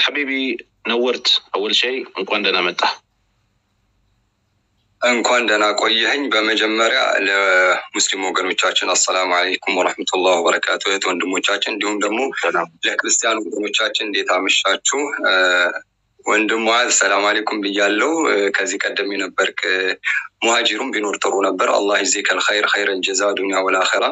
ሐቢቢ ነወርት አወል ሸይ እንኳን ደህና መጣ። እንኳን ደህና ቆየኸኝ። በመጀመሪያ ለሙስሊም ወገኖቻችን አሰላሙ አለይኩም ወረሕመቱላህ ወበረካቱ። እህት ወንድሞቻችን፣ እንዲሁም ደግሞ ለክርስቲያን ወገኖቻችን እንዴት አመሻችሁ? ወንድም ሙዓዝ ሰላም አለይኩም ብያለው። ከዚህ ቀደም የነበርክ ሙሃጂሩም ቢኖር ጥሩ ነበር። አላህ ይዜከል ኸይር ኸይረል ጀዛ ዱንያ ወልአኺራ።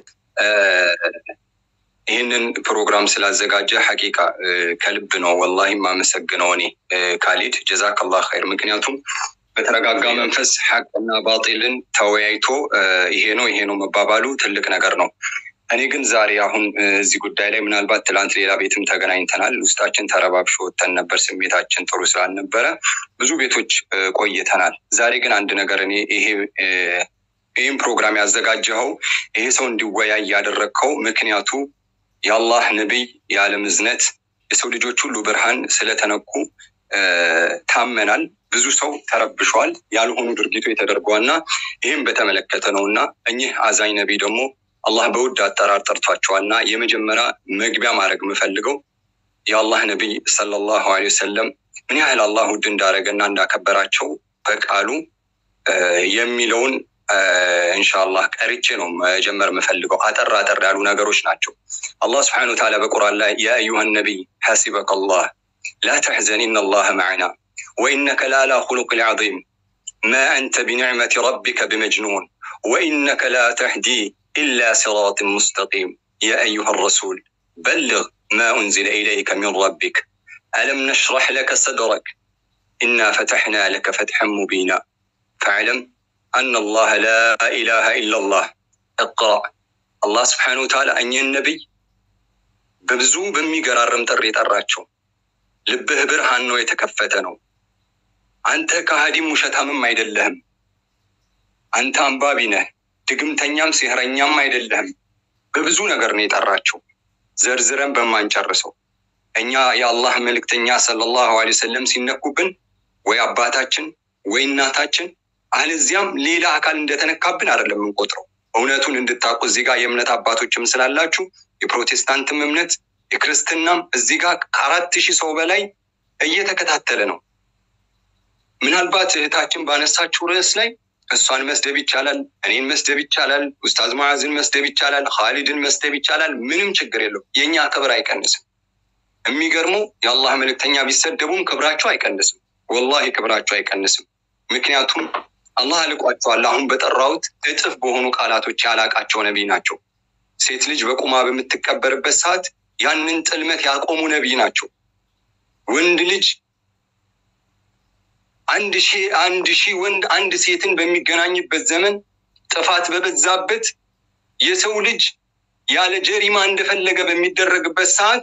ይህንን ፕሮግራም ስላዘጋጀ ሐቂቃ ከልብ ነው ወላሂ የማመሰግነው እኔ ካሊድ ጀዛከላህ ኸይር። ምክንያቱም በተረጋጋ መንፈስ ሐቅና ባጢልን ተወያይቶ ይሄ ነው ይሄ ነው መባባሉ ትልቅ ነገር ነው። እኔ ግን ዛሬ አሁን እዚህ ጉዳይ ላይ ምናልባት ትላንት ሌላ ቤትም ተገናኝተናል። ውስጣችን ተረባብሾ ወጥተን ነበር። ስሜታችን ጥሩ ስላልነበረ ብዙ ቤቶች ቆይተናል። ዛሬ ግን አንድ ነገር እኔ ይሄ ይህም ፕሮግራም ያዘጋጀኸው ይሄ ሰው እንዲወያይ ያደረግከው ምክንያቱ የአላህ ነቢይ የዓለም እዝነት የሰው ልጆች ሁሉ ብርሃን ስለተነኩ ታመናል። ብዙ ሰው ተረብሿል። ያልሆኑ ድርጊቶች ተደርጓል እና ይህም በተመለከተ ነው እና እኚህ አዛኝ ነቢይ ደግሞ አላህ በውድ አጠራር ጠርቷቸዋል እና የመጀመሪያ መግቢያ ማድረግ የምፈልገው የአላህ ነቢይ ሰለላሁ ዐለይሂ ወሰለም ምን ያህል አላህ ውድ እንዳደረገና እንዳከበራቸው በቃሉ የሚለውን እንሻላህ ቀርቼ ነው መጀመር የምፈልገው። አጠር አጠር ያሉ ነገሮች ናቸው። አላህ ስብሐነሁ ወተዓላ በቁርአን ላይ ያ አዩሃ ነቢይ ሐሲበከ አላህ ላ ተሕዘን ኢነላህ መዕና ወኢነከ ላላ ኹሉቅል ዐዚም ማ አንተ ቢኒዕመቲ ረቢከ ብመጅኑን ወኢነከ ላ ተህዲ ኢላ ሲራጥን ሙስተቂም ያ አዩሃ ረሱል በልግ ማ ኡንዚለ ኢለይከ ሚን ረቢክ አለም ነሽረሕ ለከ ሰድረክ ኢና ፈተሕና ለከ ፈትሐን ሙቢና ፈዕለም አነ አላህ ላ ኢላሃ ኢላላህ እቅራ አላህ ስብሐነሁ ወተዓላ እኚህን ነቢይ በብዙ በሚገራርም ጥሪ የጠራቸው ልብህ ብርሃን ነው፣ የተከፈተ ነው። አንተ ከሃዲም ውሸታምም አይደለህም። አንተ አንባቢ ነህ፣ ድግምተኛም ሲህረኛም አይደለህም። በብዙ ነገር ነው የጠራቸው ዘርዝረን በማንጨርሰው። እኛ የአላህ መልእክተኛ ሰለላሁ ዐለይሂ ወሰለም ሲነኩብን ወይ አባታችን ወይ እናታችን አለዚያም ሌላ አካል እንደተነካብን አይደለም የምንቆጥረው። እውነቱን እንድታውቁ እዚህ ጋር የእምነት አባቶችም ስላላችሁ የፕሮቴስታንትም እምነት የክርስትናም እዚህ ጋር ከአራት ሺህ ሰው በላይ እየተከታተለ ነው። ምናልባት እህታችን ባነሳችው ርዕስ ላይ እሷን መስደብ ይቻላል፣ እኔን መስደብ ይቻላል፣ ኡስታዝ ሙዓዝን መስደብ ይቻላል፣ ካሊድን መስደብ ይቻላል። ምንም ችግር የለው። የእኛ ክብር አይቀንስም። የሚገርመው የአላህ መልእክተኛ ቢሰደቡም ክብራቸው አይቀንስም። ወላሂ ክብራቸው አይቀንስም። ምክንያቱም አላህ አልቋቸዋል። አሁን በጠራሁት እጥፍ በሆኑ ቃላቶች ያላቃቸው ነቢይ ናቸው። ሴት ልጅ በቁማ በምትቀበርበት ሰዓት ያንን ጥልመት ያቆሙ ነቢይ ናቸው። ወንድ ልጅ አንድ ሺህ አንድ ሺህ ወንድ አንድ ሴትን በሚገናኝበት ዘመን ጥፋት በበዛበት የሰው ልጅ ያለ ጀሪማ እንደፈለገ በሚደረግበት ሰዓት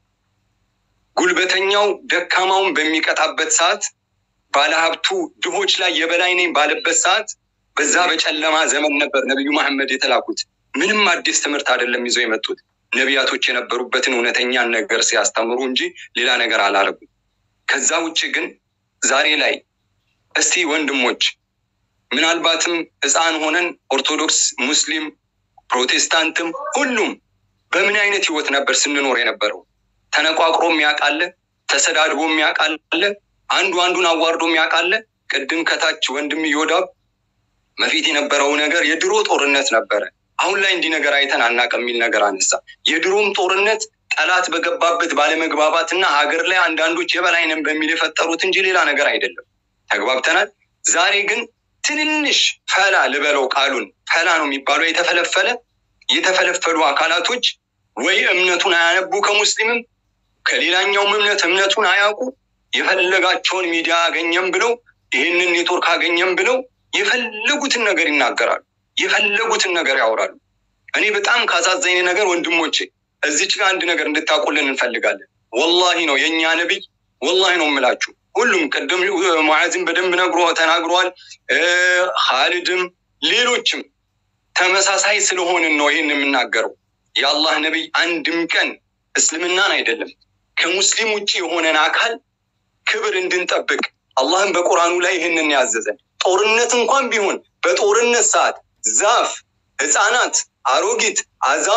ጉልበተኛው ደካማውን በሚቀጣበት ሰዓት ባለሀብቱ ድሆች ላይ የበላይ ነኝ ባለበት ሰዓት በዛ በጨለማ ዘመን ነበር ነቢዩ መሐመድ የተላኩት። ምንም አዲስ ትምህርት አይደለም ይዘው የመጡት ነቢያቶች የነበሩበትን እውነተኛን ነገር ሲያስተምሩ እንጂ ሌላ ነገር አላረጉም። ከዛ ውጭ ግን ዛሬ ላይ እስቲ ወንድሞች ምናልባትም ሕፃን ሆነን ኦርቶዶክስ፣ ሙስሊም፣ ፕሮቴስታንትም ሁሉም በምን አይነት ህይወት ነበር ስንኖር የነበረው? ተነቋቅሮ የሚያውቃለ፣ ተሰዳድቦ የሚያውቃለ፣ አንዱ አንዱን አዋርዶ የሚያውቃለ። ቅድም ከታች ወንድም እዮዳብ በፊት የነበረው ነገር የድሮ ጦርነት ነበረ። አሁን ላይ እንዲህ ነገር አይተን አናውቅም የሚል ነገር አነሳ። የድሮም ጦርነት ጠላት በገባበት ባለመግባባት እና ሀገር ላይ አንዳንዶች የበላይ ነን በሚል የፈጠሩት እንጂ ሌላ ነገር አይደለም። ተግባብተናል። ዛሬ ግን ትንንሽ ፈላ ልበለው ቃሉን ፈላ ነው የሚባለው የተፈለፈለ የተፈለፈሉ አካላቶች ወይ እምነቱን አያነቡ ከሙስሊምም ከሌላኛውም እምነት እምነቱን አያውቁ የፈለጋቸውን ሚዲያ አገኘም ብለው ይህንን ኔትወርክ አገኘም ብለው የፈለጉትን ነገር ይናገራሉ። የፈለጉትን ነገር ያወራሉ። እኔ በጣም ካሳዘኝ ነገር ወንድሞቼ እዚች ጋር አንድ ነገር እንድታውቁልን እንፈልጋለን። ወላሂ ነው የእኛ ነቢይ፣ ወላሂ ነው የምላችሁ። ሁሉም ቅድም ሙዓዝም በደንብ ነግሮ ተናግሯል። ካሊድም ሌሎችም ተመሳሳይ ስለሆንን ነው ይህን የምናገረው። የአላህ ነቢይ አንድም ቀን እስልምናን አይደለም ከሙስሊም ውጭ የሆነን አካል ክብር እንድንጠብቅ አላህም በቁርአኑ ላይ ይህንን ያዘዘን። ጦርነት እንኳን ቢሆን በጦርነት ሰዓት ዛፍ፣ ህፃናት፣ አሮጊት፣ አዛውንት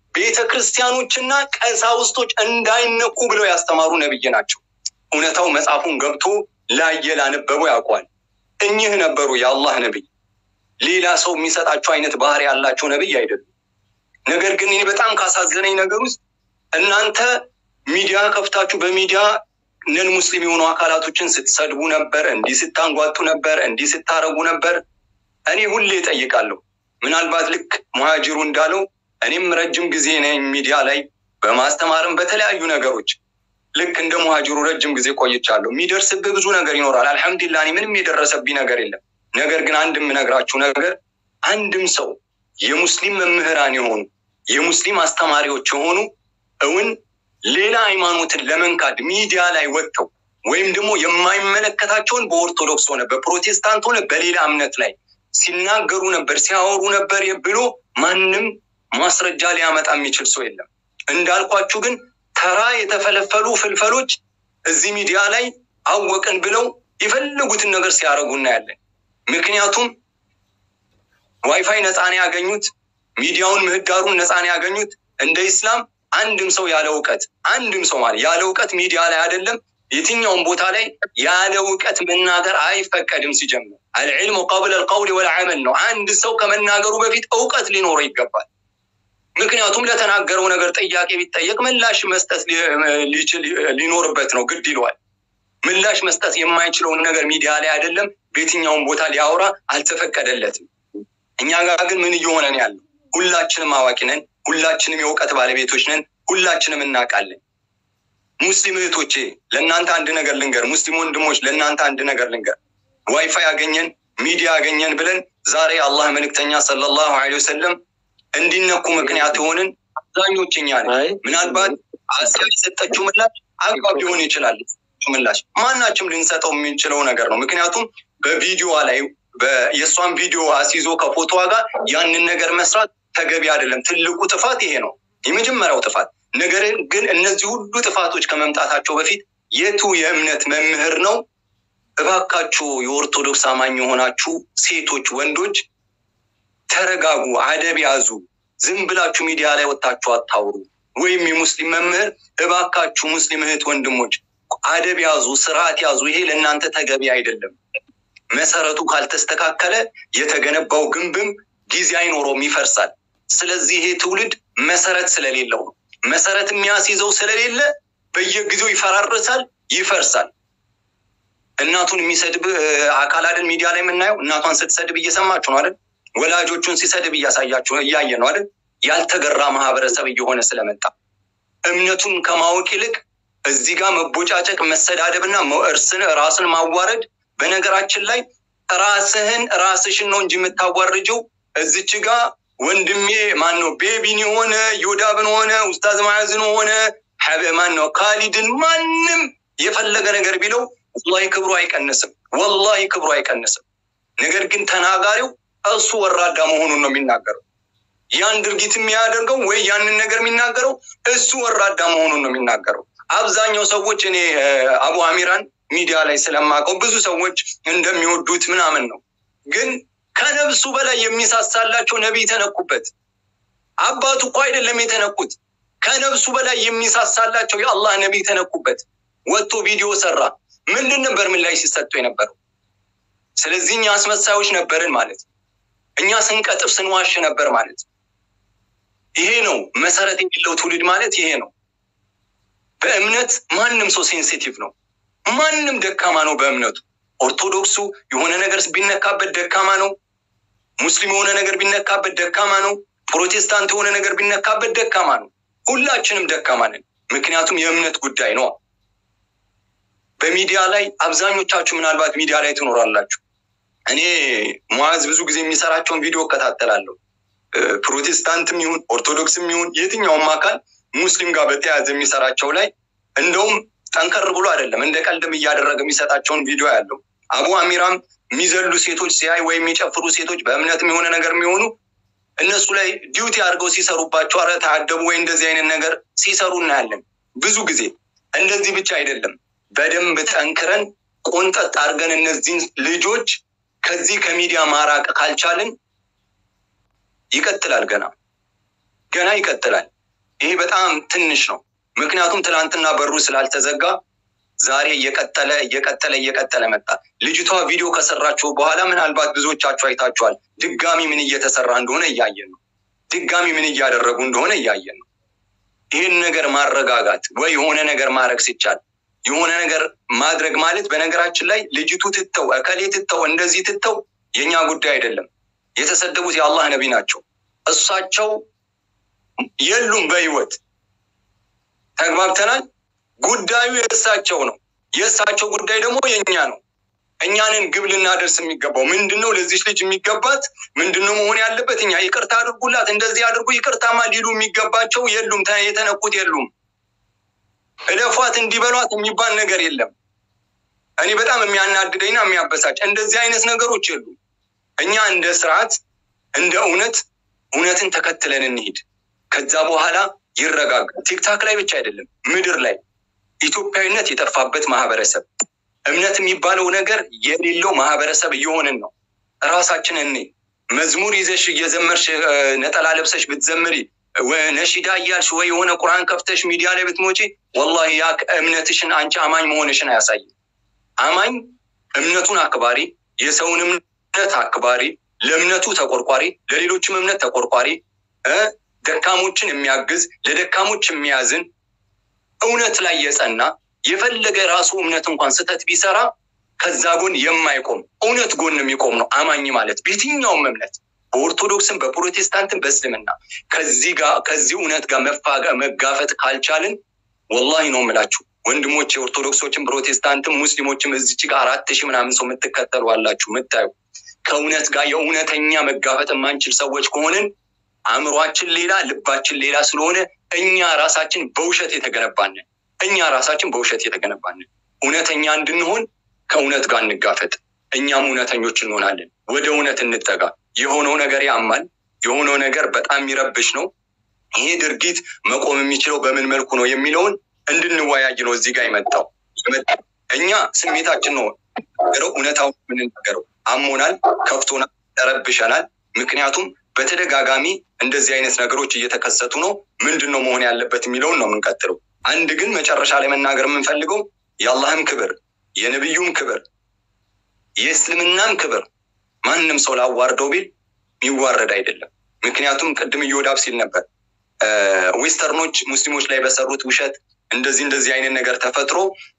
ቤተ ክርስቲያኖችና ቀሳውስቶች እንዳይነኩ ብለው ያስተማሩ ነብይ ናቸው። እውነታው መጽሐፉን ገብቶ ላየ ላነበበው ያውቋል። እኚህ ነበሩ የአላህ ነብይ። ሌላ ሰው የሚሰጣቸው አይነት ባህሪ ያላቸው ነብይ አይደሉም። ነገር ግን እኔ በጣም ካሳዘነኝ ነገር ውስጥ እናንተ ሚዲያ ከፍታችሁ በሚዲያ ነን ሙስሊም የሆኑ አካላቶችን ስትሰድቡ ነበር፣ እንዲህ ስታንጓጡ ነበር፣ እንዲህ ስታረጉ ነበር። እኔ ሁሌ እጠይቃለሁ። ምናልባት ልክ ሙሃጅሩ እንዳለው እኔም ረጅም ጊዜ ነኝ ሚዲያ ላይ በማስተማርም በተለያዩ ነገሮች ልክ እንደ ሙሃጅሩ ረጅም ጊዜ ቆይቻለሁ። የሚደርስብህ ብዙ ነገር ይኖራል። አልሐምዱሊላህ እኔ ምንም የደረሰብኝ ነገር የለም። ነገር ግን አንድ የምነግራችሁ ነገር አንድም ሰው የሙስሊም መምህራን የሆኑ የሙስሊም አስተማሪዎች የሆኑ እውን ሌላ ሃይማኖትን ለመንካድ ሚዲያ ላይ ወጥተው ወይም ደግሞ የማይመለከታቸውን በኦርቶዶክስ ሆነ በፕሮቴስታንት ሆነ በሌላ እምነት ላይ ሲናገሩ ነበር ሲያወሩ ነበር ብሎ ማንም ማስረጃ ሊያመጣ የሚችል ሰው የለም። እንዳልኳችሁ ግን ተራ የተፈለፈሉ ፍልፈሎች እዚህ ሚዲያ ላይ አወቅን ብለው የፈለጉትን ነገር ሲያደርጉ እናያለን። ምክንያቱም ዋይፋይ ነፃን ያገኙት ሚዲያውን ምህዳሩን ነፃን ያገኙት እንደ ኢስላም አንድም ሰው ያለ እውቀት አንድም ሰው ማለት ያለ እውቀት ሚዲያ ላይ አይደለም የትኛውም ቦታ ላይ ያለ እውቀት መናገር አይፈቀድም። ሲጀምር አልዕልሙ ቀብለ ልቀውል ወልዓመል ነው። አንድ ሰው ከመናገሩ በፊት እውቀት ሊኖረው ይገባል። ምክንያቱም ለተናገረው ነገር ጥያቄ ቢጠየቅ ምላሽ መስጠት ሊኖርበት ነው፣ ግድ ይለዋል። ምላሽ መስጠት የማይችለውን ነገር ሚዲያ ላይ አይደለም በየትኛውም ቦታ ሊያወራ አልተፈቀደለትም። እኛ ጋር ግን ምን እየሆነ ነው ያለው? ሁላችንም አዋቂ ነን። ሁላችንም የእውቀት ባለቤቶች ነን። ሁላችንም እናውቃለን። ሙስሊም እህቶቼ ለእናንተ አንድ ነገር ልንገር፣ ሙስሊም ወንድሞች ለእናንተ አንድ ነገር ልንገር። ዋይፋይ ያገኘን ሚዲያ ያገኘን ብለን ዛሬ አላህ መልእክተኛ ሰለላሁ ዐለይሂ ወሰለም እንዲነኩ ምክንያት የሆንን አብዛኞች እኛ ነን። ምናልባት አስያ የሰጠችው ምላሽ አግባብ ሊሆን ይችላል። ምላሽ ማናችም ልንሰጠው የምንችለው ነገር ነው። ምክንያቱም በቪዲዮዋ ላይ የእሷን ቪዲዮ አስይዞ ከፎቶዋ ጋር ያንን ነገር መስራት ተገቢ አይደለም። ትልቁ ጥፋት ይሄ ነው፣ የመጀመሪያው ጥፋት። ነገር ግን እነዚህ ሁሉ ጥፋቶች ከመምጣታቸው በፊት የቱ የእምነት መምህር ነው? እባካችሁ የኦርቶዶክስ አማኝ የሆናችሁ ሴቶች፣ ወንዶች ተረጋጉ፣ አደብ ያዙ። ዝም ብላችሁ ሚዲያ ላይ ወጥታችሁ አታውሩ። ወይም የሙስሊም መምህር እባካችሁ ሙስሊም እህት ወንድሞች አደብ ያዙ፣ ስርዓት ያዙ። ይሄ ለእናንተ ተገቢ አይደለም። መሰረቱ ካልተስተካከለ የተገነባው ግንብም ጊዜ አይኖረውም፣ ይፈርሳል። ስለዚህ ይሄ ትውልድ መሰረት ስለሌለው ነው። መሰረት የሚያስይዘው ስለሌለ በየጊዜው ይፈራርሳል፣ ይፈርሳል። እናቱን የሚሰድብ አካል አይደል ሚዲያ ላይ የምናየው? እናቷን ስትሰድብ እየሰማችሁ ነው አይደል? ወላጆቹን ሲሰድብ እያሳያችሁ እያየ ነው አይደል? ያልተገራ ማህበረሰብ እየሆነ ስለመጣ እምነቱን ከማወቅ ይልቅ እዚህ ጋር መቦጫጨቅ፣ መሰዳደብና እርስን ራስን ማዋረድ። በነገራችን ላይ ራስህን ራስሽን ነው እንጂ የምታዋርጀው እዚች ጋር ወንድሜ ማን ነው ቤቢን የሆነ ዮዳብን ሆነ ኡስታዝ ማያዝን ሆነ ማን ነው ካሊድን ማንም የፈለገ ነገር ቢለው ወላሂ ክብሩ አይቀንስም። ወላሂ ክብሩ አይቀንስም። ነገር ግን ተናጋሪው እሱ ወራዳ መሆኑን ነው የሚናገረው። ያን ድርጊት የሚያደርገው ወይ ያንን ነገር የሚናገረው እሱ ወራዳ መሆኑን ነው የሚናገረው። አብዛኛው ሰዎች እኔ አቡ አሚራን ሚዲያ ላይ ስለማውቀው ብዙ ሰዎች እንደሚወዱት ምናምን ነው። ግን ከነብሱ በላይ የሚሳሳላቸው ነቢይ ተነኩበት። አባቱ እኮ አይደለም የተነኩት፣ ከነብሱ በላይ የሚሳሳላቸው የአላህ ነቢይ ተነኩበት። ወጥቶ ቪዲዮ ሰራ። ምንድን ነበር ምን ላይ ሲሰጡ የነበረው? ስለዚህ እኛ አስመሳዮች ነበርን ማለት እኛ ስንቀጥፍ ስንዋሽ ነበር ማለት ይሄ ነው። መሰረት የሌለው ትውልድ ማለት ይሄ ነው። በእምነት ማንም ሰው ሴንሲቲቭ ነው። ማንም ደካማ ነው በእምነቱ። ኦርቶዶክሱ የሆነ ነገር ቢነካበት ደካማ ነው። ሙስሊም የሆነ ነገር ቢነካበት ደካማ ነው። ፕሮቴስታንት የሆነ ነገር ቢነካበት ደካማ ነው። ሁላችንም ደካማ ነን። ምክንያቱም የእምነት ጉዳይ ነው። በሚዲያ ላይ አብዛኞቻችሁ ምናልባት ሚዲያ ላይ ትኖራላችሁ። እኔ ሙዓዝ ብዙ ጊዜ የሚሰራቸውን ቪዲዮ እከታተላለሁ። ፕሮቴስታንትም ይሁን ኦርቶዶክስም ይሁን የትኛውም አካል ሙስሊም ጋር በተያያዘ የሚሰራቸው ላይ እንደውም ጠንከር ብሎ አይደለም እንደ ቀልድም እያደረገ የሚሰጣቸውን ቪዲዮ ያለው አቡ አሚራም የሚዘሉ ሴቶች ሲያይ ወይም የሚጨፍሩ ሴቶች በእምነትም የሆነ ነገር የሚሆኑ እነሱ ላይ ዲዩቲ አድርገው ሲሰሩባቸው አረ ተአደቡ ወይ እንደዚህ አይነት ነገር ሲሰሩ እናያለን ብዙ ጊዜ። እንደዚህ ብቻ አይደለም፣ በደንብ ጠንክረን ቆንጠጥ አድርገን እነዚህን ልጆች ከዚህ ከሚዲያ ማራቅ ካልቻልን ይቀጥላል፣ ገና ገና ይቀጥላል። ይሄ በጣም ትንሽ ነው። ምክንያቱም ትናንትና በሩ ስላልተዘጋ ዛሬ እየቀጠለ እየቀጠለ እየቀጠለ መጣ። ልጅቷ ቪዲዮ ከሰራችሁ በኋላ ምናልባት ብዙዎቻችሁ አይታችኋል። ድጋሚ ምን እየተሰራ እንደሆነ እያየን ነው። ድጋሚ ምን እያደረጉ እንደሆነ እያየን ነው። ይህን ነገር ማረጋጋት ወይ የሆነ ነገር ማድረግ ሲቻል የሆነ ነገር ማድረግ ማለት በነገራችን ላይ ልጅቱ ትተው እከሌ ትተው እንደዚህ ትተው የእኛ ጉዳይ አይደለም። የተሰደቡት የአላህ ነቢ ናቸው። እሳቸው የሉም በህይወት ተግባብተናል። ጉዳዩ የእሳቸው ነው። የእሳቸው ጉዳይ ደግሞ የእኛ ነው። እኛንን ግብ ልናደርስ የሚገባው ምንድን ነው? ለዚች ልጅ የሚገባት ምንድን ነው መሆን ያለበት? እኛ ይቅርታ አድርጉላት፣ እንደዚህ አድርጉ፣ ይቅርታማ ሊሉ የሚገባቸው የሉም። የተነኩት የሉም። እለፏት፣ እንዲበሏት የሚባል ነገር የለም። እኔ በጣም የሚያናድደኝና የሚያበሳጭ እንደዚህ አይነት ነገሮች የሉም። እኛ እንደ ስርዓት እንደ እውነት እውነትን ተከትለን እንሂድ። ከዛ በኋላ ይረጋጋል። ቲክታክ ላይ ብቻ አይደለም ምድር ላይ ኢትዮጵያዊነት የጠፋበት ማህበረሰብ እምነት የሚባለው ነገር የሌለው ማህበረሰብ እየሆንን ነው። ራሳችን እኔ መዝሙር ይዘሽ እየዘመርሽ ነጠላ ለብሰሽ ብትዘምሪ ነሺዳ እያልሽ ወይ የሆነ ቁርአን ከፍተሽ ሚዲያ ላይ ብትሞጪ ወላሂ ያ እምነትሽን አንቺ አማኝ መሆንሽን አያሳይም። አማኝ እምነቱን አክባሪ፣ የሰውን እምነት አክባሪ፣ ለእምነቱ ተቆርቋሪ፣ ለሌሎችም እምነት ተቆርቋሪ፣ ደካሞችን የሚያግዝ ለደካሞች የሚያዝን እውነት ላይ የጸና የፈለገ ራሱ እምነት እንኳን ስህተት ቢሰራ ከዛ ጎን የማይቆም እውነት ጎን የሚቆም ነው አማኝ ማለት በየትኛውም እምነት በኦርቶዶክስም በፕሮቴስታንትም በእስልምና ከዚህ ጋር ከዚህ እውነት ጋር መጋፈጥ ካልቻልን ወላሂ ነው የምላችሁ ወንድሞች የኦርቶዶክሶችም ፕሮቴስታንትም ሙስሊሞችም እዚች ጋር አራት ሺህ ምናምን ሰው የምትከተሉ አላችሁ የምታዩ ከእውነት ጋር የእውነተኛ መጋፈጥ የማንችል ሰዎች ከሆንን አእምሯችን ሌላ ልባችን ሌላ ስለሆነ እኛ ራሳችን በውሸት የተገነባንን እኛ ራሳችን በውሸት የተገነባንን እውነተኛ እንድንሆን ከእውነት ጋር እንጋፈጥ። እኛም እውነተኞች እንሆናለን። ወደ እውነት እንጠጋ። የሆነው ነገር ያማል። የሆነው ነገር በጣም የሚረብሽ ነው። ይሄ ድርጊት መቆም የሚችለው በምን መልኩ ነው የሚለውን እንድንወያይ ነው እዚህ ጋር የመጣው። እኛ ስሜታችን ነው ነገረው፣ እውነታውን የምንናገረው። አሞናል፣ ከፍቶናል፣ ተረብሸናል። ምክንያቱም በተደጋጋሚ እንደዚህ አይነት ነገሮች እየተከሰቱ ነው። ምንድን ነው መሆን ያለበት የሚለውን ነው የምንቀጥለው። አንድ ግን መጨረሻ ላይ መናገር የምንፈልገው የአላህም ክብር የነቢዩም ክብር የእስልምናም ክብር ማንም ሰው ላዋርደው ቢል የሚዋረድ አይደለም። ምክንያቱም ቅድም እዮዳብ ሲል ነበር ዌስተርኖች ሙስሊሞች ላይ በሰሩት ውሸት እንደዚህ እንደዚህ አይነት ነገር ተፈጥሮ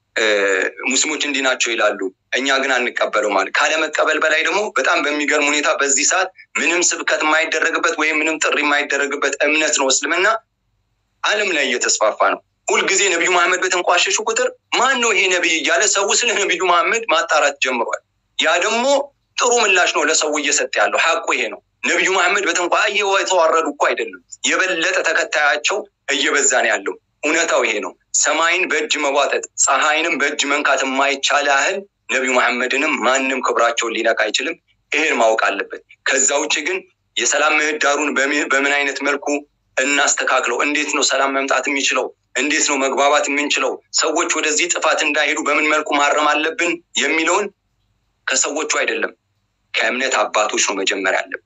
ሙስሊሞች እንዲህ ናቸው ይላሉ፣ እኛ ግን አንቀበለው ማለት ካለመቀበል በላይ ደግሞ በጣም በሚገርም ሁኔታ በዚህ ሰዓት ምንም ስብከት የማይደረግበት ወይም ምንም ጥሪ የማይደረግበት እምነት ነው እስልምና ዓለም ላይ እየተስፋፋ ነው። ሁልጊዜ ነቢዩ መሐመድ በተንቋሸሹ ቁጥር ማን ነው ይሄ ነቢይ እያለ ሰው ስለ ነቢዩ መሐመድ ማጣራት ጀምሯል። ያ ደግሞ ጥሩ ምላሽ ነው ለሰው እየሰጠ ያለው ሀቁ ይሄ ነው። ነቢዩ መሐመድ በተንኳ የተዋረዱ እኮ አይደለም፣ የበለጠ ተከታያቸው እየበዛ ነው ያለው። እውነታው ይሄ ነው። ሰማይን በእጅ መቧጠጥ ፀሐይንም በእጅ መንካት የማይቻል ያህል ነቢዩ መሐመድንም ማንም ክብራቸውን ሊነካ አይችልም። ይሄን ማወቅ አለበት። ከዛ ውጭ ግን የሰላም ምህዳሩን በምን አይነት መልኩ እናስተካክለው? እንዴት ነው ሰላም መምጣት የሚችለው? እንዴት ነው መግባባት የምንችለው? ሰዎች ወደዚህ ጥፋት እንዳይሄዱ በምን መልኩ ማረም አለብን የሚለውን ከሰዎቹ አይደለም ከእምነት አባቶች ነው መጀመሪያ አለብን።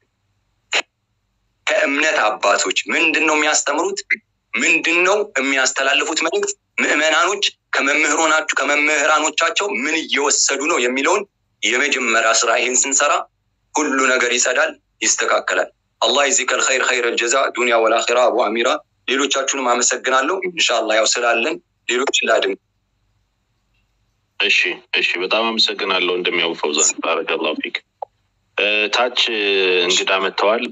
ከእምነት አባቶች ምንድን ነው የሚያስተምሩት? ምንድን ነው የሚያስተላልፉት መልእክት? ምዕመናኖች ከመምህሮናችሁ ከመምህራኖቻቸው ምን እየወሰዱ ነው የሚለውን የመጀመሪያ ስራ ይህን ስንሰራ ሁሉ ነገር ይጸዳል፣ ይስተካከላል። አላህ ይዚከል ኸይር ኸይር አልጀዛ ዱንያ ወልአኺራ። አቡ አሚራ ሌሎቻችሁንም አመሰግናለሁ። እንሻላ ያው ስላለን ሌሎች ላድም። እሺ እሺ፣ በጣም አመሰግናለሁ እንደሚያው ፈውዛን ባረከላሁ ፊክ። ታች እንግዳ መጥተዋል።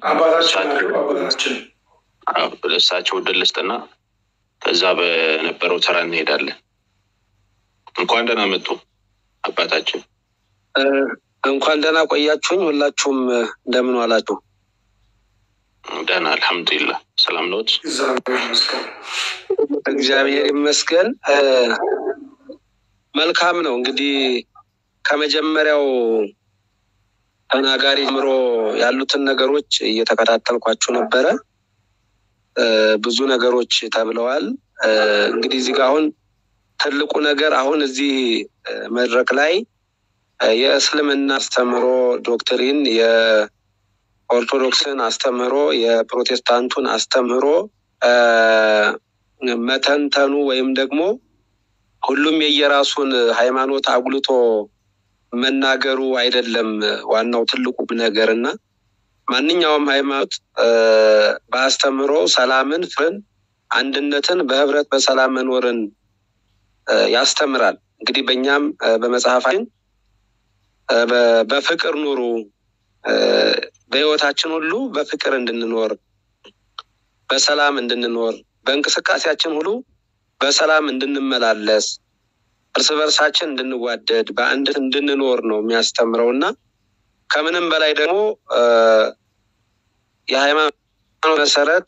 እሳቸው ዕድል ልስጥና ከዛ በነበረው ተራ እንሄዳለን። እንኳን ደህና መጡ አባታችን። እንኳን ደህና ቆያችሁኝ። ሁላችሁም እንደምን ዋላችሁ? ደህና አልሐምዱሊላህ። ሰላም ነዎት? እግዚአብሔር ይመስገን። መልካም ነው። እንግዲህ ከመጀመሪያው ተናጋሪ ጀምሮ ያሉትን ነገሮች እየተከታተልኳችሁ ነበረ። ብዙ ነገሮች ተብለዋል። እንግዲህ እዚህ ጋር አሁን ትልቁ ነገር አሁን እዚህ መድረክ ላይ የእስልምና አስተምህሮ ዶክትሪን፣ የኦርቶዶክስን አስተምህሮ፣ የፕሮቴስታንቱን አስተምህሮ መተንተኑ ወይም ደግሞ ሁሉም የየራሱን ሃይማኖት አጉልቶ መናገሩ አይደለም ዋናው ትልቁ ነገር እና ማንኛውም ሃይማኖት በአስተምህሮ ሰላምን፣ ፍቅርን፣ አንድነትን፣ በህብረት በሰላም መኖርን ያስተምራል። እንግዲህ በእኛም በመጽሐፋችን በፍቅር ኑሩ፣ በህይወታችን ሁሉ በፍቅር እንድንኖር፣ በሰላም እንድንኖር፣ በእንቅስቃሴያችን ሁሉ በሰላም እንድንመላለስ፣ እርስ በርሳችን እንድንዋደድ፣ በአንድነት እንድንኖር ነው የሚያስተምረው እና ከምንም በላይ ደግሞ የሃይማኖት መሰረት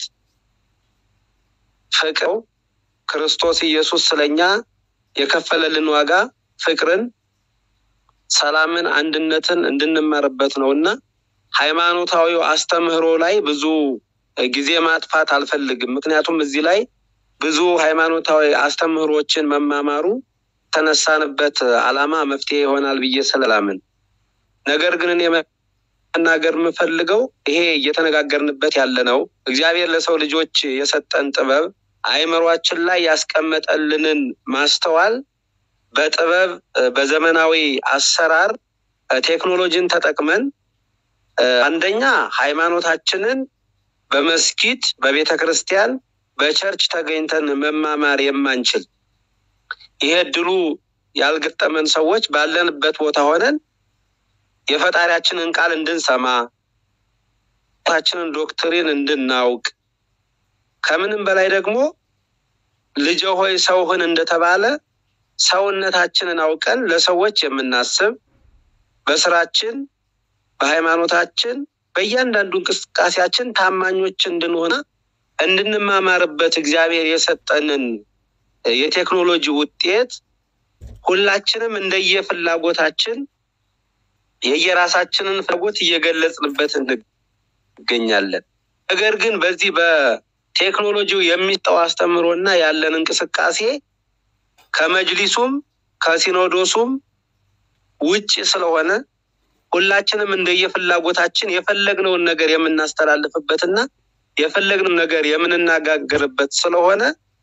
ፍቅር ክርስቶስ ኢየሱስ ስለኛ የከፈለልን ዋጋ ፍቅርን፣ ሰላምን፣ አንድነትን እንድንማርበት ነው እና ሃይማኖታዊው አስተምህሮ ላይ ብዙ ጊዜ ማጥፋት አልፈልግም። ምክንያቱም እዚህ ላይ ብዙ ሃይማኖታዊ አስተምህሮችን መማማሩ የተነሳንበት ዓላማ መፍትሄ ይሆናል ብዬ ስለላምን ነገር ግን እኔ መናገር የምፈልገው ይሄ እየተነጋገርንበት ያለ ነው። እግዚአብሔር ለሰው ልጆች የሰጠን ጥበብ አእምሯችን ላይ ያስቀመጠልንን ማስተዋል በጥበብ በዘመናዊ አሰራር ቴክኖሎጂን ተጠቅመን አንደኛ ሃይማኖታችንን በመስጊድ በቤተ ክርስቲያን በቸርች ተገኝተን መማማር የማንችል ይሄ እድሉ ያልገጠመን ሰዎች ባለንበት ቦታ ሆነን የፈጣሪያችንን ቃል እንድንሰማ ታችንን ዶክትሪን እንድናውቅ ከምንም በላይ ደግሞ ልጅ ሆይ ሰው ሁን እንደተባለ ሰውነታችንን አውቀን ለሰዎች የምናስብ በስራችን፣ በሃይማኖታችን፣ በእያንዳንዱ እንቅስቃሴያችን ታማኞች እንድንሆነ እንድንማማርበት እግዚአብሔር የሰጠንን የቴክኖሎጂ ውጤት ሁላችንም እንደየፍላጎታችን የየራሳችንን ፍላጎት እየገለጽንበት እንገኛለን። ነገር ግን በዚህ በቴክኖሎጂው የሚጠው አስተምሮና ያለን እንቅስቃሴ ከመጅሊሱም ከሲኖዶሱም ውጭ ስለሆነ ሁላችንም እንደየፍላጎታችን የፈለግነውን ነገር የምናስተላልፍበትና የፈለግነውን ነገር የምንነጋገርበት ስለሆነ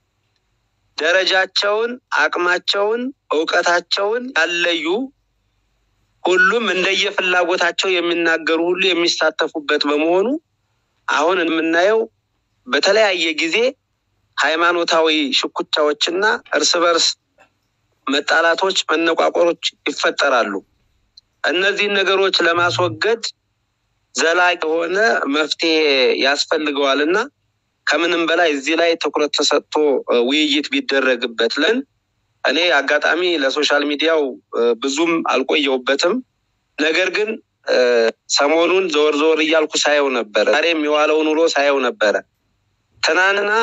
ደረጃቸውን፣ አቅማቸውን፣ እውቀታቸውን ያለዩ ሁሉም እንደየፍላጎታቸው የሚናገሩ ሁሉ የሚሳተፉበት በመሆኑ አሁን የምናየው በተለያየ ጊዜ ሃይማኖታዊ ሽኩቻዎችና እርስ በርስ መጣላቶች፣ መነቋቆሮች ይፈጠራሉ። እነዚህን ነገሮች ለማስወገድ ዘላቂ የሆነ መፍትሄ ያስፈልገዋል እና ከምንም በላይ እዚህ ላይ ትኩረት ተሰጥቶ ውይይት ቢደረግበት ለን እኔ አጋጣሚ ለሶሻል ሚዲያው ብዙም አልቆየውበትም። ነገር ግን ሰሞኑን ዘወር ዘወር እያልኩ ሳየው ነበረ። ዛሬም የዋለውን ውሎ ሳየው ነበረ። ትናንትና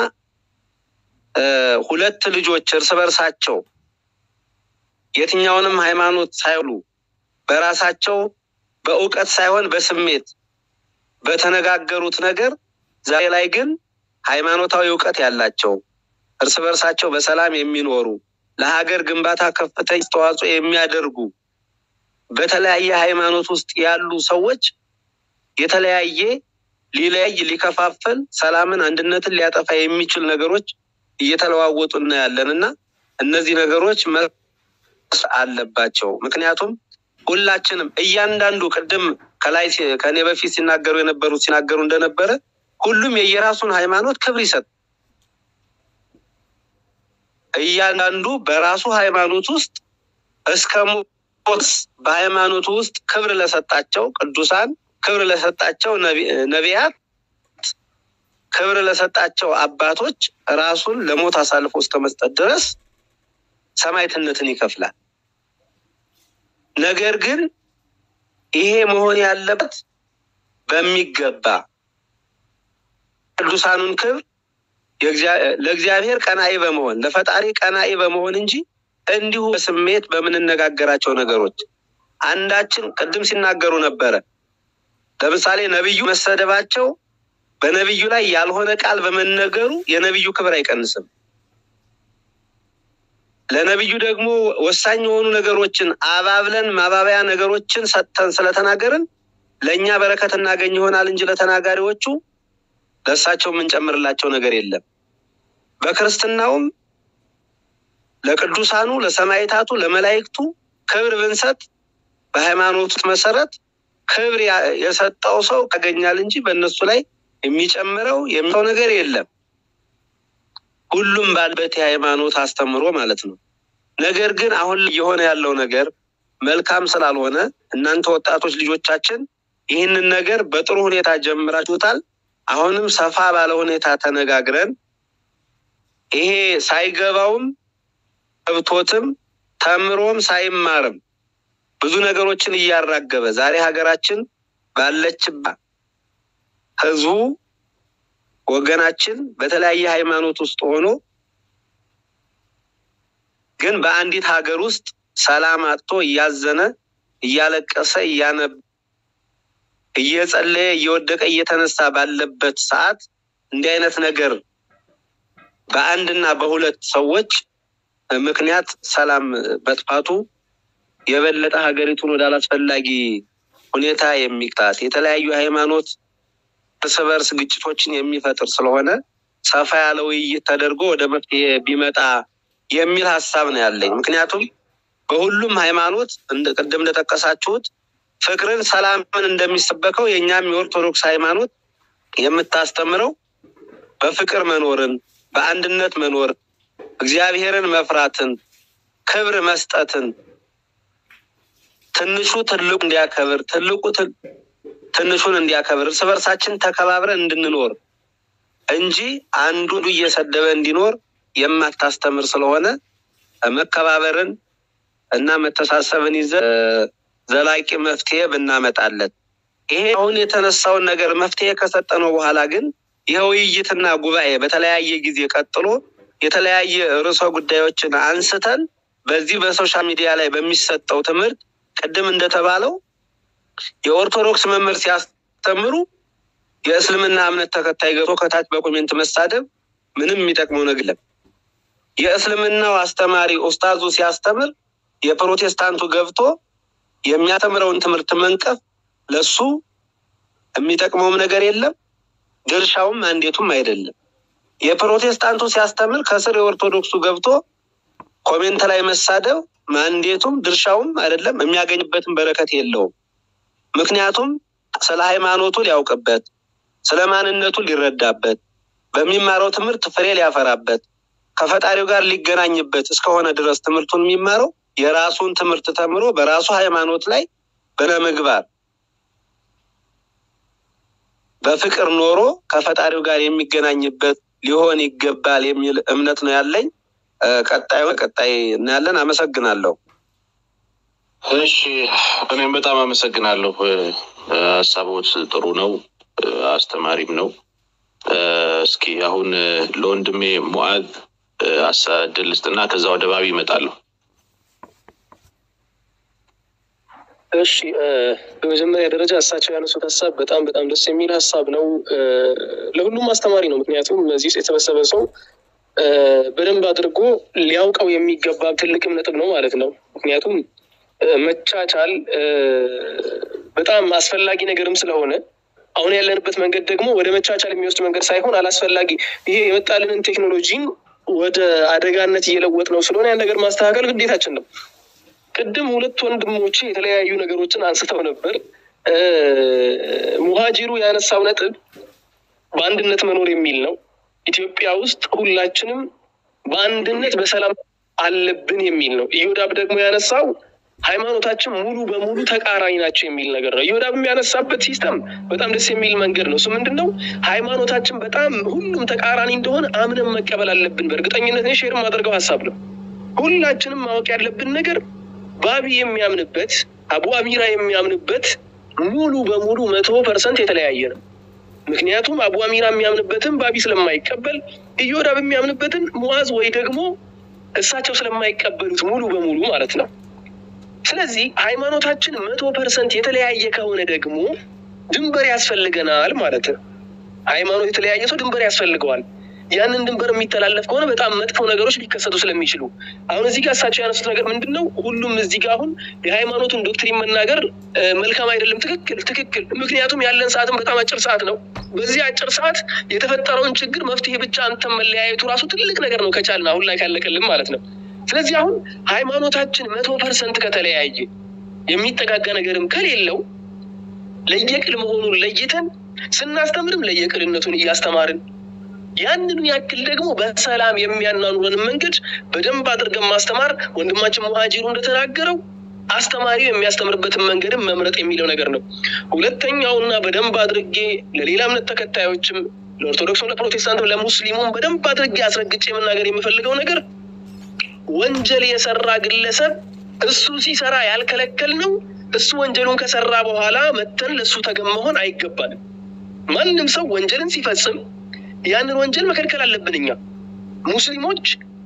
ሁለት ልጆች እርስ በርሳቸው የትኛውንም ሃይማኖት ሳይሉ በራሳቸው በእውቀት ሳይሆን በስሜት በተነጋገሩት ነገር ዛሬ ላይ ግን ሃይማኖታዊ እውቀት ያላቸው እርስ በርሳቸው በሰላም የሚኖሩ ለሀገር ግንባታ ከፍተኛ አስተዋጽኦ የሚያደርጉ በተለያየ ሃይማኖት ውስጥ ያሉ ሰዎች የተለያየ ሊለያይ ሊከፋፈል ሰላምን አንድነትን ሊያጠፋ የሚችል ነገሮች እየተለዋወጡ እናያለን እና እነዚህ ነገሮች አለባቸው። ምክንያቱም ሁላችንም እያንዳንዱ ቅድም ከላይ ከእኔ በፊት ሲናገሩ የነበሩት ሲናገሩ እንደነበረ ሁሉም የየራሱን ሃይማኖት ክብር ይሰጥ እያንዳንዱ በራሱ ሃይማኖት ውስጥ እስከ ሞት በሃይማኖቱ ውስጥ ክብር ለሰጣቸው ቅዱሳን፣ ክብር ለሰጣቸው ነቢያት፣ ክብር ለሰጣቸው አባቶች ራሱን ለሞት አሳልፎ እስከ መስጠት ድረስ ሰማዕትነትን ይከፍላል። ነገር ግን ይሄ መሆን ያለበት በሚገባ ቅዱሳኑን ክብር ለእግዚአብሔር ቀናኢ በመሆን ለፈጣሪ ቀናኢ በመሆን እንጂ እንዲሁ በስሜት በምንነጋገራቸው ነገሮች አንዳችን ቅድም ሲናገሩ ነበረ። ለምሳሌ ነቢዩ መሰደባቸው በነቢዩ ላይ ያልሆነ ቃል በመነገሩ የነቢዩ ክብር አይቀንስም። ለነቢዩ ደግሞ ወሳኝ የሆኑ ነገሮችን አባብለን ማባበያ ነገሮችን ሰጥተን ስለተናገርን ለእኛ በረከት እናገኝ ይሆናል እንጂ ለተናጋሪዎቹ ለእሳቸው የምንጨምርላቸው ነገር የለም። በክርስትናውም ለቅዱሳኑ፣ ለሰማዕታቱ፣ ለመላእክቱ ክብር ብንሰጥ በሃይማኖት መሰረት ክብር ያ- የሰጠው ሰው ያገኛል እንጂ በእነሱ ላይ የሚጨምረው የሚሰው ነገር የለም። ሁሉም ባለበት የሃይማኖት አስተምሮ ማለት ነው። ነገር ግን አሁን እየሆነ ያለው ነገር መልካም ስላልሆነ እናንተ ወጣቶች ልጆቻችን ይህንን ነገር በጥሩ ሁኔታ ጀምራችሁታል። አሁንም ሰፋ ባለ ሁኔታ ተነጋግረን ይሄ ሳይገባውም ገብቶትም ተምሮም ሳይማርም ብዙ ነገሮችን እያራገበ ዛሬ ሀገራችን ባለችባት ህዝቡ ወገናችን በተለያየ ሃይማኖት ውስጥ ሆኖ ግን በአንዲት ሀገር ውስጥ ሰላም አጥቶ እያዘነ እያለቀሰ እያነብ እየጸለየ እየወደቀ እየተነሳ ባለበት ሰዓት እንዲህ አይነት ነገር በአንድና በሁለት ሰዎች ምክንያት ሰላም መጥፋቱ የበለጠ ሀገሪቱን ወደ አላስፈላጊ ሁኔታ የሚቅጣት የተለያዩ ሃይማኖት እርስ በርስ ግጭቶችን የሚፈጥር ስለሆነ ሰፋ ያለ ውይይት ተደርጎ ወደ መፍትሄ ቢመጣ የሚል ሀሳብ ነው ያለኝ። ምክንያቱም በሁሉም ሃይማኖት እንደ ቅድም እንደጠቀሳችሁት ፍቅርን፣ ሰላምን እንደሚሰበከው የእኛም የኦርቶዶክስ ሃይማኖት የምታስተምረው በፍቅር መኖርን፣ በአንድነት መኖር፣ እግዚአብሔርን መፍራትን፣ ክብር መስጠትን፣ ትንሹ ትልቁ እንዲያከብር፣ ትልቁ ትል- ትንሹን እንዲያከብር፣ እርስ በርሳችን ተከባብረን እንድንኖር እንጂ አንዱ እየሰደበ እንዲኖር የማታስተምር ስለሆነ መከባበርን እና መተሳሰብን ይዘን ዘላቂ መፍትሄ ብናመጣለት ይሄ አሁን የተነሳውን ነገር መፍትሄ ከሰጠነው በኋላ ግን ይህ ውይይትና ጉባኤ በተለያየ ጊዜ ቀጥሎ የተለያየ ርዕሰ ጉዳዮችን አንስተን በዚህ በሶሻል ሚዲያ ላይ በሚሰጠው ትምህርት ቅድም እንደተባለው የኦርቶዶክስ መምህር ሲያስተምሩ የእስልምና እምነት ተከታይ ገብቶ ከታች በኮሜንት መሳደብ ምንም የሚጠቅመው ነገር የለም። የእስልምናው አስተማሪ ኡስታዙ ሲያስተምር የፕሮቴስታንቱ ገብቶ የሚያስተምረውን ትምህርት መንቀፍ ለሱ የሚጠቅመውም ነገር የለም፣ ድርሻውም አንዴቱም አይደለም። የፕሮቴስታንቱ ሲያስተምር ከስር የኦርቶዶክሱ ገብቶ ኮሜንት ላይ መሳደብ ማንዴቱም ድርሻውም አይደለም፣ የሚያገኝበትን በረከት የለውም። ምክንያቱም ስለ ሃይማኖቱ ሊያውቅበት፣ ስለ ማንነቱ ሊረዳበት፣ በሚማረው ትምህርት ፍሬ ሊያፈራበት፣ ከፈጣሪው ጋር ሊገናኝበት እስከሆነ ድረስ ትምህርቱን የሚማረው የራሱን ትምህርት ተምሮ በራሱ ሃይማኖት ላይ በለምግባር በፍቅር ኖሮ ከፈጣሪው ጋር የሚገናኝበት ሊሆን ይገባል የሚል እምነት ነው ያለኝ። እ፣ ቀጣዩ ቀጣይ እናያለን። አመሰግናለሁ። እሺ እኔም በጣም አመሰግናለሁ። እ፣ ሀሳቦት ጥሩ ነው፣ እ፣ አስተማሪም ነው። እ፣ እስኪ አሁን እ፣ ለወንድሜ ሙዓዝ እ፣ አሳ- እድል ስጥና ከዛ ወደ ባቢ ይመጣለሁ። እሺ እ፣ በመጀመሪያ ደረጃ እሳቸው ያነሱት ሀሳብ በጣም በጣም ደስ የሚል ሀሳብ ነው። እ፣ ለሁሉም አስተማሪ ነው። ምክንያቱም እዚህ ውስጥ የተሰበሰበ ሰው እ፣ በደንብ አድርጎ ሊያውቀው የሚገባ ትልቅም ነጥብ ነው ማለት ነው። ምክንያቱም እ፣ መቻቻል እ፣ በጣም አስፈላጊ ነገርም ስለሆነ አሁን ያለንበት መንገድ ደግሞ ወደ መቻቻል የሚወስድ መንገድ ሳይሆን አላስፈላጊ ይሄ የመጣልንን ቴክኖሎጂን ወደ አደጋነት እየለወጥ ነው ስለሆነ ያን ነገር ማስተካከል ግዴታችን ነው። ቅድም ሁለት ወንድሞቼ የተለያዩ ነገሮችን አንስተው ነበር። እ፣ ሙሃጂሩ ያነሳው ነጥብ በአንድነት መኖር የሚል ነው። ኢትዮጵያ ውስጥ ሁላችንም በአንድነት በሰላም አለብን የሚል ነው። ኢዮዳብ ደግሞ ያነሳው ሃይማኖታችን ሙሉ በሙሉ ተቃራኒ ናቸው የሚል ነገር ነው። ኢዮዳብ የሚያነሳበት ሲስተም በጣም ደስ የሚል መንገድ ነው። እሱ ምንድን ነው? ሃይማኖታችን በጣም ሁሉም ተቃራኒ እንደሆነ አምነን መቀበል አለብን። በእርግጠኝነት እኔ ሼር የማደርገው ሀሳብ ነው። ሁላችንም ማወቅ ያለብን ነገር ባቢ የሚያምንበት አቡ አሚራ የሚያምንበት ሙሉ በሙሉ መቶ ፐርሰንት የተለያየ ነው። ምክንያቱም አቡ አሚራ የሚያምንበትን ባቢ ስለማይቀበል ኢዮዳብ የሚያምንበትን ሙዓዝ ወይ ደግሞ እሳቸው ስለማይቀበሉት ሙሉ በሙሉ ማለት ነው። ስለዚህ ሃይማኖታችን መቶ ፐርሰንት የተለያየ ከሆነ ደግሞ ድንበር ያስፈልገናል ማለት ነው። ሃይማኖት የተለያየ ሰው ድንበር ያስፈልገዋል። ያንን ድንበር የሚተላለፍ ከሆነ በጣም መጥፎ ነገሮች ሊከሰቱ ስለሚችሉ አሁን እዚህ ጋር እሳቸው ያነሱት ነገር ምንድን ነው? ሁሉም እዚህ ጋር አሁን የሃይማኖቱን ዶክትሪን መናገር መልካም አይደለም። ትክክል ትክክል። ምክንያቱም ያለን ሰዓትም በጣም አጭር ሰዓት ነው። በዚህ አጭር ሰዓት የተፈጠረውን ችግር መፍትሄ ብቻ አንተን መለያየቱ ራሱ ትልቅ ነገር ነው፣ ከቻልን አሁን ላይ ካለቀልን ማለት ነው። ስለዚህ አሁን ሃይማኖታችን መቶ ፐርሰንት ከተለያየ የሚጠጋጋ ነገርም ከሌለው ለየቅል መሆኑን ለይተን ስናስተምርም ለየቅልነቱን እያስተማርን ያንኑ ያክል ደግሞ በሰላም የሚያናኑረንን መንገድ በደንብ አድርገን ማስተማር ወንድማችን ሙሃጂሩ እንደተናገረው አስተማሪው የሚያስተምርበትን መንገድም መምረጥ የሚለው ነገር ነው። ሁለተኛውና በደንብ አድርጌ ለሌላ እምነት ተከታዮችም ለኦርቶዶክስም፣ ለፕሮቴስታንትም፣ ለሙስሊሙም በደንብ አድርጌ አስረግጬ መናገር የምፈልገው ነገር ወንጀል የሰራ ግለሰብ እሱ ሲሰራ ያልከለከል ነው እሱ ወንጀሉን ከሰራ በኋላ መተን ለእሱ ተገን መሆን አይገባንም። ማንም ሰው ወንጀልን ሲፈጽም ያንን ወንጀል መከልከል አለብን። እኛ ሙስሊሞች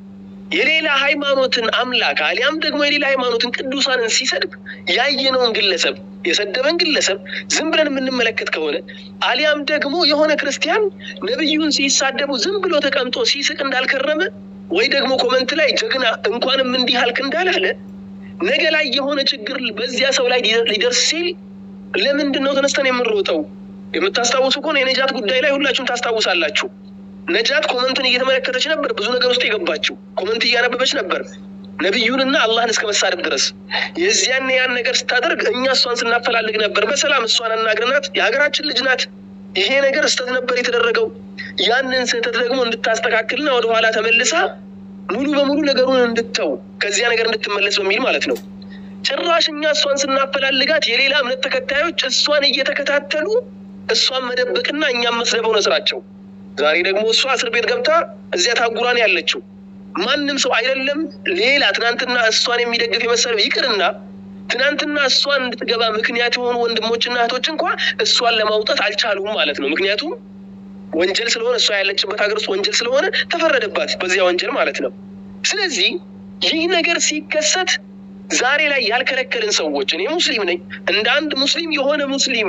የሌላ ሃይማኖትን አምላክ አሊያም ደግሞ የሌላ ሃይማኖትን ቅዱሳንን ሲሰድብ ያየነውን ግለሰብ የሰደበን ግለሰብ ዝም ብለን የምንመለከት ከሆነ አሊያም ደግሞ የሆነ ክርስቲያን ነቢዩን ሲሳደቡ ዝም ብሎ ተቀምጦ ሲስቅ እንዳልከረመ ወይ ደግሞ ኮመንት ላይ ጀግና እንኳንም እንዲህ አልክ እንዳላለ ነገ ላይ የሆነ ችግር በዚያ ሰው ላይ ሊደርስ ሲል ለምንድን ነው ተነስተን የምንሮጠው? የምታስታውሱ ከሆነ የነጃት ጉዳይ ላይ ሁላችሁም ታስታውሳላችሁ። ነጃት ኮመንትን እየተመለከተች ነበር፣ ብዙ ነገር ውስጥ የገባችው ኮመንት እያነበበች ነበር፣ ነቢዩንና አላህን እስከ መሳደብ ድረስ። የዚያን ያን ነገር ስታደርግ እኛ እሷን ስናፈላልግ ነበር። በሰላም እሷን አናግረናት፣ የሀገራችን ልጅ ናት፣ ይሄ ነገር ስህተት ነበር የተደረገው፣ ያንን ስህተት ደግሞ እንድታስተካክልና ወደኋላ ተመልሳ ሙሉ በሙሉ ነገሩን እንድተው ከዚያ ነገር እንድትመለስ በሚል ማለት ነው። ጭራሽ እኛ እሷን ስናፈላልጋት የሌላ እምነት ተከታዮች እሷን እየተከታተሉ እሷን መደበቅና እኛም መስደብ ሆነ ስራቸው። ዛሬ ደግሞ እሷ እስር ቤት ገብታ እዚያ ታጉራን ያለችው ማንም ሰው አይደለም ሌላ ትናንትና እሷን የሚደግፍ የመሰለው ይቅርና ትናንትና እሷን እንድትገባ ምክንያት የሆኑ ወንድሞችና እህቶች እንኳ እሷን ለማውጣት አልቻሉም ማለት ነው። ምክንያቱም ወንጀል ስለሆነ እሷ ያለችበት ሀገር ውስጥ ወንጀል ስለሆነ ተፈረደባት በዚያ ወንጀል ማለት ነው። ስለዚህ ይህ ነገር ሲከሰት ዛሬ ላይ ያልከለከልን ሰዎች እኔ ሙስሊም ነኝ። እንደ አንድ ሙስሊም የሆነ ሙስሊም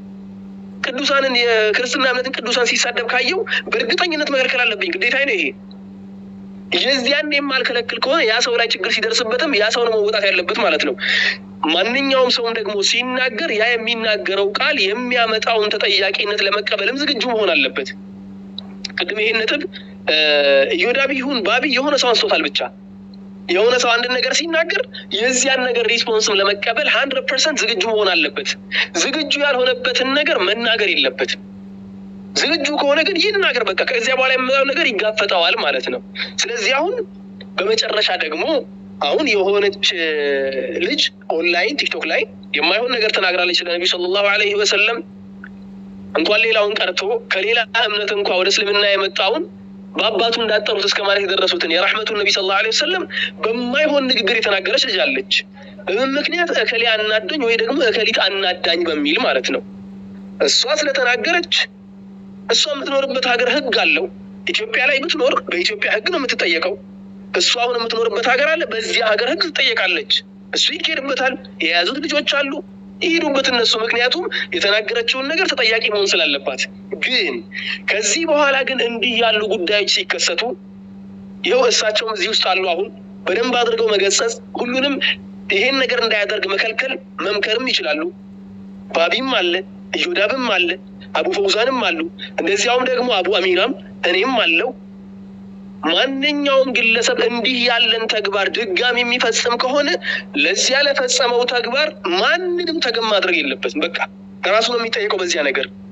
ቅዱሳንን የክርስትና እምነትን ቅዱሳን ሲሳደብ ካየው በእርግጠኝነት መከልከል አለብኝ፣ ግዴታ ነው ይሄ። የዚያን የማልከለክል ከሆነ ያ ሰው ላይ ችግር ሲደርስበትም ያ ሰው ነው መወጣት ያለበት ማለት ነው። ማንኛውም ሰውም ደግሞ ሲናገር ያ የሚናገረው ቃል የሚያመጣውን ተጠያቂነት ለመቀበልም ዝግጁ መሆን አለበት። ቅድም ይሄን ነጥብ ኢዮዳብ ይሁን ባቢ የሆነ ሰው አንስቶታል። ብቻ የሆነ ሰው አንድን ነገር ሲናገር የዚያን ነገር ሪስፖንስም ለመቀበል ሀንድረድ ፐርሰንት ዝግጁ መሆን አለበት። ዝግጁ ያልሆነበትን ነገር መናገር የለበትም። ዝግጁ ከሆነ ግን ይናገር። በቃ ከዚያ በኋላ የምለው ነገር ይጋፈጠዋል ማለት ነው። ስለዚህ አሁን በመጨረሻ ደግሞ አሁን የሆነች ልጅ ኦንላይን ቲክቶክ ላይ የማይሆን ነገር ተናግራለች ለነቢዩ ሰለላሁ ዐለይሂ ወሰለም። እንኳን ሌላውን ቀርቶ ከሌላ እምነት እንኳ ወደ እስልምና የመጣውን በአባቱ እንዳጠሩት እስከ ማለት የደረሱትን የራሕመቱን ነቢ ሰለላሁ ዐለይሂ ወሰለም በማይሆን ንግግር የተናገረች ልጅ አለች። በምን ምክንያት እከሌ አናደኝ ወይ ደግሞ እከሊት አናዳኝ በሚል ማለት ነው። እሷ ስለተናገረች እሷ የምትኖርበት ሀገር ህግ አለው። ኢትዮጵያ ላይ ብትኖር በኢትዮጵያ ህግ ነው የምትጠየቀው። እሷ አሁን የምትኖርበት ሀገር አለ፣ በዚያ ሀገር ህግ ትጠየቃለች። እሱ ይካሄድበታል። የያዙት ልጆች አሉ፣ ይሄዱበት እነሱ። ምክንያቱም የተናገረችውን ነገር ተጠያቂ መሆን ስላለባት። ግን ከዚህ በኋላ ግን እንዲህ ያሉ ጉዳዮች ሲከሰቱ ይኸው እሳቸውም እዚህ ውስጥ አሉ። አሁን በደንብ አድርገው መገሰጽ፣ ሁሉንም ይሄን ነገር እንዳያደርግ መከልከል፣ መምከርም ይችላሉ። ባቢም አለ፣ እዮዳብም አለ አቡ ፈውዛንም አሉ። እንደዚያውም ደግሞ አቡ አሚራም እኔም አለው። ማንኛውም ግለሰብ እንዲህ ያለን ተግባር ድጋሚ የሚፈጽም ከሆነ ለዚያ ለፈጸመው ተግባር ማንንም ተገን ማድረግ የለበትም። በቃ ራሱ ነው የሚጠየቀው በዚያ ነገር